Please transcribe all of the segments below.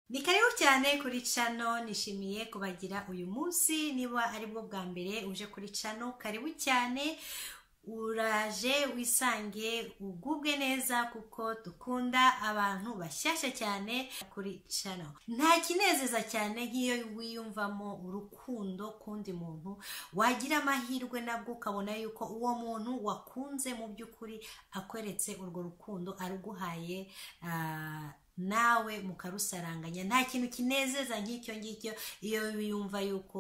ni karibu cyane kuri cano nishimiye kubagira uyu munsi niba ari bwo bwa mbere uje kuri cano karibu cyane uraje wisange ugubwe neza kuko dukunda abantu bashyashya cyane kuri cano nta kinezeza cyane nk'iyo wiyumvamo urukundo k'undi muntu wagira amahirwe nabwo ukabona yuko uwo muntu wakunze mu by'ukuri akweretse urwo rukundo aruguhaye ah, nawe mukarusaranganya nta kintu kinezeza nk'icyo ngicyo iyo wiyumva yuko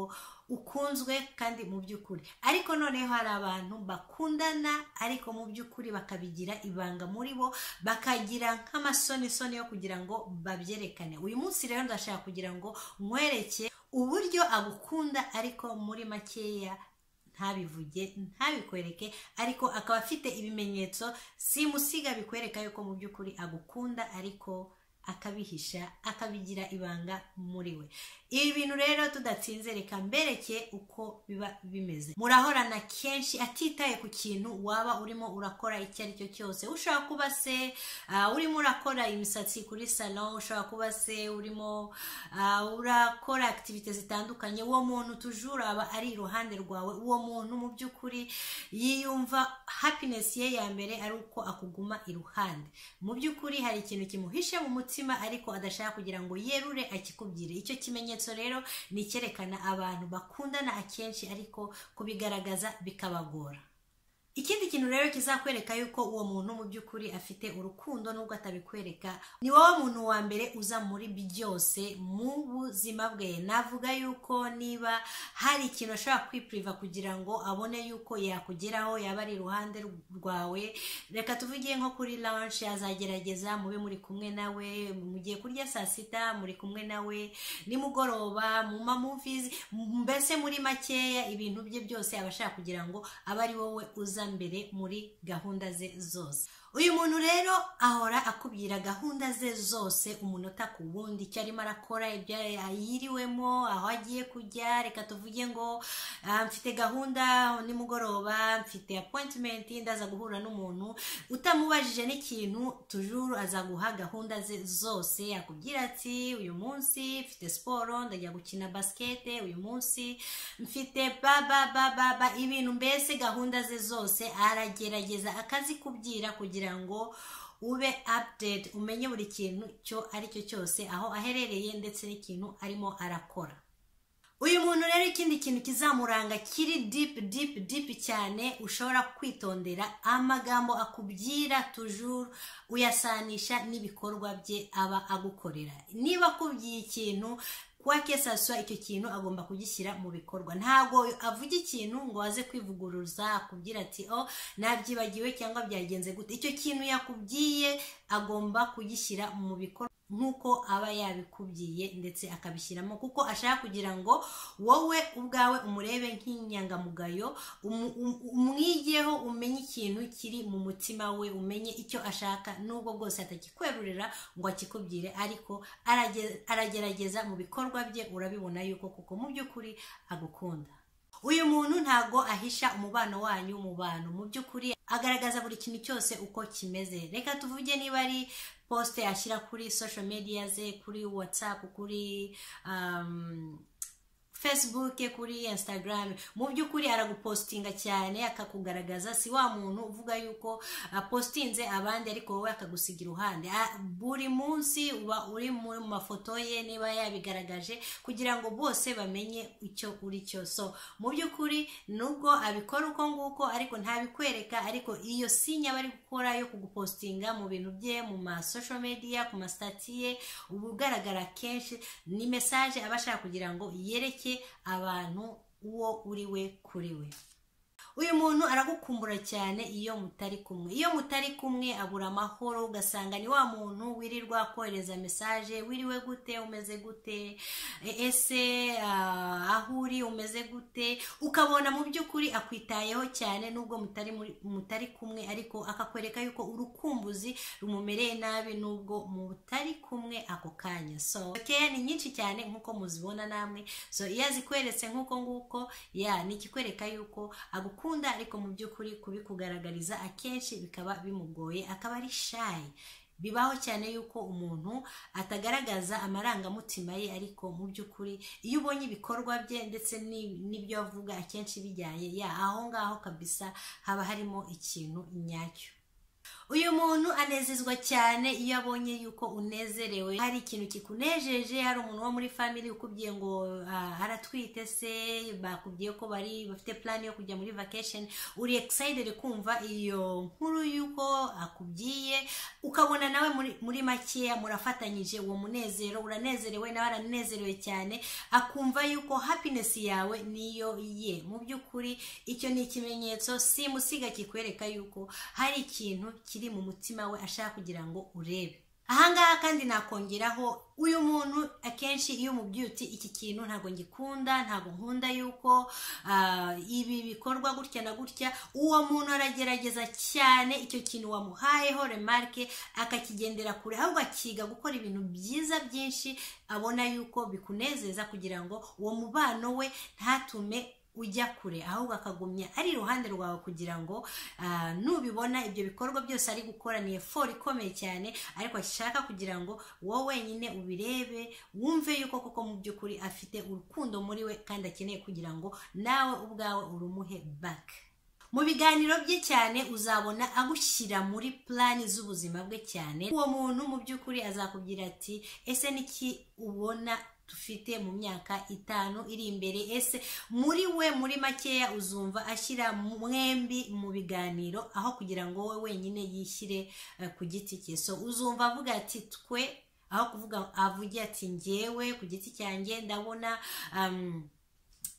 ukunzwe kandi mu by'ukuri ariko noneho hari abantu bakundana ariko mu by'ukuri bakabigira ibanga muri bo bakagira nk'amasonisoni yo kugira ngo babyerekane uyu munsi rero ndashaka kugira ngo nkwereke uburyo agukunda ariko muri makeya ntabivuge ntabikwereke ariko akaba afite ibimenyetso simusiga bikwereka yuko mu by'ukuri agukunda ariko akabihisha akabigira ibanga muri we ibi bintu rero tudatsinze reka mbereke uko biba bimeze murahorana kenshi atitaye ku kintu waba urimo urakora icyo ari cyo cyose ushobora kuba se ah, urimo urakora imisatsi kuri salon ushobora kuba se urimo ah, urakora akitivite zitandukanye uwo muntu tujura aba ari iruhande rwawe uwo muntu mu by'ukuri yiyumva happiness ye ya mbere ari uko akuguma iruhande mu by'ukuri hari ikintu kimuhishe mu mutima ariko adashaka kugira ngo yerure akikubwire icyo kimenyetso rero ni icyerekana abantu bakundana akenshi ariko kubigaragaza bikabagora ikindi kintu rero kizakwereka yuko uwo muntu mu by'ukuri afite urukundo nubwo atabikwereka ni wowe muntu wa mbere uza muri byose mu buzima bwe navuga yuko niba hari ikintu ashobora kwipiriva kugira ngo abone yuko yakugeraho yaba ari iruhande rwawe reka tuvuge nko kuri lance azagerageza mube muri kumwe nawe mugiye kurya saa sita muri kumwe nawe nimugoroba mu mamuvizi mbese muri makeya ibintu bye byose aba ashaka kugira ngo abe ari wowe uza mbere muri gahunda ze zose uyu muntu rero ahora akubwira gahunda ze zose umunota ku wundi icyo arimo arakora ibyo yiriwemo aho agiye kujya reka tuvuge ngo ah, mfite gahunda nimugoroba mfite appointment ndaza guhura n'umuntu utamubajije n'ikintu tujuru azaguha gahunda ze zose yakubwira ati uyu munsi mfite siporo ndajya gukina basikete uyu munsi mfite baba baba baba ibintu mbese gahunda ze zose aragerageza akazikubwira kugira ngo ube update umenye buri kintu cyo ari cyo cyose aho aherereye ndetse n'ikintu arimo arakora uyu muntu rero ikindi kintu kizamuranga kiri deep deep deep cyane ushobora kwitondera amagambo akubwira tujuru uyasanisha n'ibikorwa bye aba agukorera niba akubwiye ikintu kwake saswa icyo kintu agomba kugishyira mu bikorwa ntabwo avuga ikintu ngo aze kwivuguruza akubwira ati o nabyibagiwe cyangwa byagenze gute icyo kintu yakubwiye agomba kugishyira mu bikorwa nk'uko aba yabikubwiye ndetse akabishyiramo kuko ashaka kugira ngo wowe ubwawe umurebe nk'inyangamugayo umu- um- umwigeho umenye ikintu kiri mu mutima we umenye icyo ashaka nubwo bwose atakikwerurira ngo akikubwire ariko arage- aragerageza mu bikorwa bye urabibona yuko kuko mu by'ukuri agukunda uyu muntu ntago ahisha umubano wanyu mu bantu mu by'ukuri agaragaza buri kintu cyose uko kimeze reka tuvuge niba ari posite ashyira kuri social media ze kuri whatsapp kuri um, facebook kuri instagram mu by'ukuri aragupostinga cyane akakugaragaza si wa muntu uvuga yuko apostinze abandi ariko wowe akagusiga iruhande Ah, buri munsi uba uri mu mafoto ye niba yabigaragaje kugira ngo bose bamenye icyo uri cyo so mu by'ukuri nubwo abikora uko nguko ariko ntabikwereka ariko iyo sinya bari gukora yo kugupostinga mu bintu bye mu ma social media ku masitati ye uba ugaragara kenshi ni mesaje aba ashaka kugira ngo yereke abantu uwo uri we kuri we uyu muntu aragukumbura cyane iyo mutari kumwe iyo mutari kumwe abura amahoro ugasanga ni wa muntu wirirwa kohereza mesaje wiriwe gute umeze gute E- ese ah, aho uri umeze gute ukabona mu by'ukuri akwitayeho cyane nubwo mutari muri- mutari kumwe ariko akakwereka yuko urukumbuzi rumumereye nabi nubwo mutari kumwe ako kanya so keya ni nyinshi cyane nkuko muzibona namwe so iyo azikweretse nkuko nguko ya ni ikikwereka yuko agukunda ariko mu by'ukuri kubikugaragariza akenshi bikaba bimugoye akaba ari shayi bibaho cyane yuko umuntu atagaragaza amarangamutima ye ariko mu by'ukuri iyo ubonye ibikorwa bye ndetse ni- n'ibyo avuga akenshi bijyanye ya aho ngaho kabisa haba harimo ikintu nyacyo uyu muntu anezezwa cyane iyo abonye yuko unezerewe hari ikintu kikunejeje hari umuntu wo muri family ukubwiye ngo ah, aratwite se bakubwiye ko bari bafite plan yo kujya muri vacation uri excited kumva iyo nkuru yuko akubwiye ukabona nawe muri, muri makeya murafatanyije uwo munezero uranezerewe nawe aranezerewe cyane akumva yuko happiness yawe niyo ye mu by'ukuri icyo ni ikimenyetso simusiga kikwereka yuko hari ikintu kiri mu mutima we ashaka kugira ngo urebe ahangaha kandi nakongeraho uyu muntu akenshi iyo mu byutse iki kintu ntabwo ngikunda ntabwo nkunda yuko ah, ibi bikorwa gutya na gutya uwo muntu aragerageza cyane icyo kintu wamuhayeho remarike akakigendera kure ahubwo akiga gukora ibintu byiza byinshi abona yuko bikunezeza kugira ngo uwo mubano we ntatume ujya kure ahubwo akagumya ari iruhande rwawe kugira ngo ah, nubibona ibyo bikorwa byose ari gukora ni efori ikomeye cyane ariko ashaka kugira ngo wowe wenyine ubirebe wumve yuko koko mu by'ukuri afite urukundo muri we kandi akeneye kugira ngo nawe ubwawe urumuhe baka mu biganiro bye cyane uzabona agushyira muri plani z'ubuzima bwe cyane uwo muntu mu by'ukuri azakubwira ati ese niki ubona dufite mu myaka itanu iri imbere ese muri we muri makeya uzumva ashyira mwembi mu biganiro aho kugira ngo wowe wenyine yishyire eh, ku giti cye so uzumva avuga ati twe aho kuvuga avuge ati ngewe ku giti cyanjye ndabona um,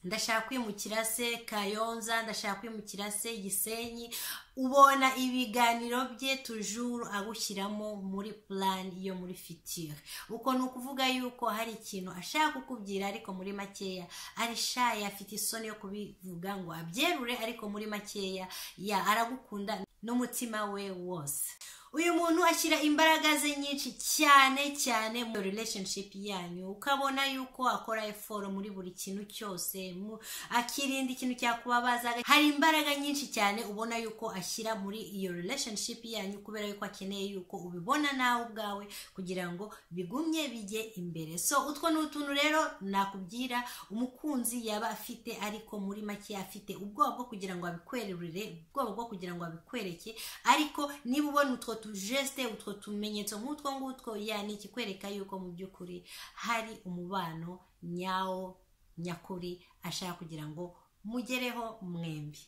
ndashaka kwimukira se kayonza ndashaka kwimukira se gisenyi ubona ibiganiro bye tujuru agushyiramo muri plan yo muri fitire uko ni ukuvuga yuko hari ikintu ashaka kukubwira ariko muri makeya ari shaye afite isoni yo kubivuga ngo abyerure ariko muri makeya ya aragukunda n'umutima we wose uyu muntu ashyira imbaraga ze nyinshi cyane cyane mu relationship yanyu ukabona yuko akora effort muri buri kintu cyose mu- akirinda ikintu cyakubabaza hari imbaraga nyinshi cyane ubona yuko ashyira muri iyo relationship yanyu kubera yuko akeneye yuko ubibona nawe ubwawe kugira ngo bigumye bijye imbere so utwo ni utuntu rero nakubwira umukunzi yaba afite ariko muri make afite ubwoba bwo kugira ngo abikwerurire ubwoba bwo kugira ngo abikwereke ariko niba ubona utwo tujesite utwo tumenyetso nk'utwo ngutwo ya ni ikikwereka yuko mu by'ukuri hari umubano nyawo nyakuri ashaka kugira ngo mugereho mwembi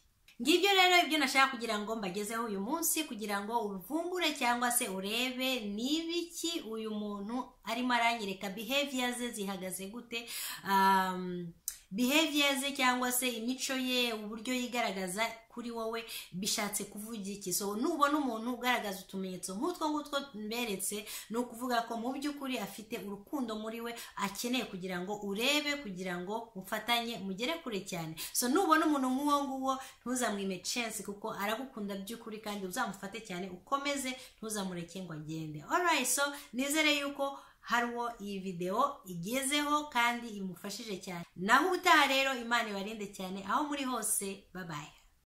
ngibyo rero ibyo nashaka kugira ngo mbagezeho uyu munsi kugira ngo uvumbure cyangwa se urebe n'ibiki uyu muntu arimo aranyereka behavior ze zihagaze gute um, behavior ze cyangwa se imico ye uburyo yigaragaza kuri wowe bishatse kuvuga iki so nubona umuntu ugaragaza utumenyetso nk'utwo ngutwo mberetse ni ukuvuga ko mu by'ukuri afite urukundo muri we akeneye kugira ngo urebe kugira ngo ufatanye mugere kure cyane so nubona umuntu nk'uwo nguwo ntuzamwime chance kuko aragukunda by'ukuri kandi uzamufate cyane ukomeze ntuzamureke ngo agende alright so nizere yuko hari uwo iyi videwo igezeho kandi imufashije cyane naho utaha rero imana ibarinde cyane aho muri hose babaye